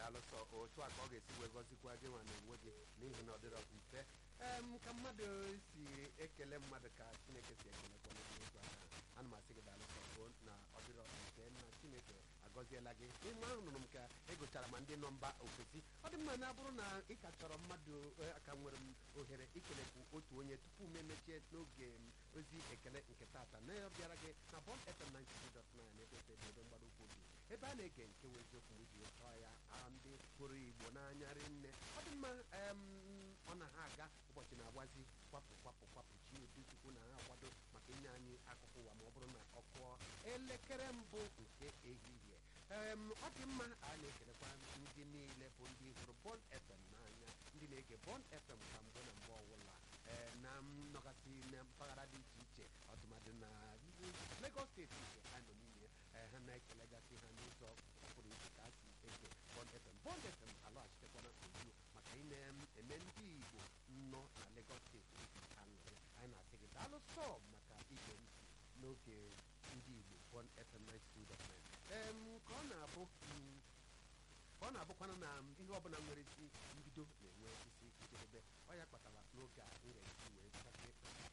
daalụsọ otu a ka ọ ga-esi wee gọzikwa gị nwa na onwe gị n'ihi na ọ dịrọ mfe em ka mmadụ si ekele mmadụ ka chineke si ekelekwa n'otu aka ana m asị gị daalụsọ o na ọ dịrọ mfe na chineke agọziela gị ịma ahụ nụrụ m ka egochara ma ndị nọ mba ofesi ọ dị mma na abụrụ na ị ka chọrọ mmadụ aka nwere m ohere ikelekwu otu onye tupu m emechie n'oge m ozi ekele nke tata na ya bịara gị na bọm fm 92.9 ebe ebe ebe mgbado ukwu gị ebe a na-ege nke wee eziokwu m ji chọọ ya aha ndị hụrụ igbo n'anya rinne ọ dị mma em, ọ na ha aga ụbọchị na-agbazi kwapụ kwapụ kwapụ chi udu chukwu na ha akwado maka inye anyị akụkụ ụwa ma ọ bụrụ na ọ kụọ elekere mbụ nke ehihie em, ọ dị mma a na-ekelekwa ndị niile bụ ndị hụrụ bọl fm n'anya ndị na-ege bọl fm ka mgbe na mgbe ọbụla ee, na nnọgasị na mpaghara dị iche iche ọtụmadị na Lagos steeti nke ha nọ n'ime ee, ha na-ekelegasị ha n'ụzọ pụrụ iche ka ha si ege bọl fm bọl fm alọghachitekwana ozugbo maka ị na-eme ndị igbo nọ na Lagos steeti aṅụrị anyị na-asị gị daalụ sọ maka ige ntị n'oge ndị igbo bọl fm 92.9 em ka ọ na-abụ mm, ka ọ na-abụkwana na ihe ọbụla nwere isi mbido na-enwe isi njedebe ọ ya kpatara n'oge a m ga-esi wee chake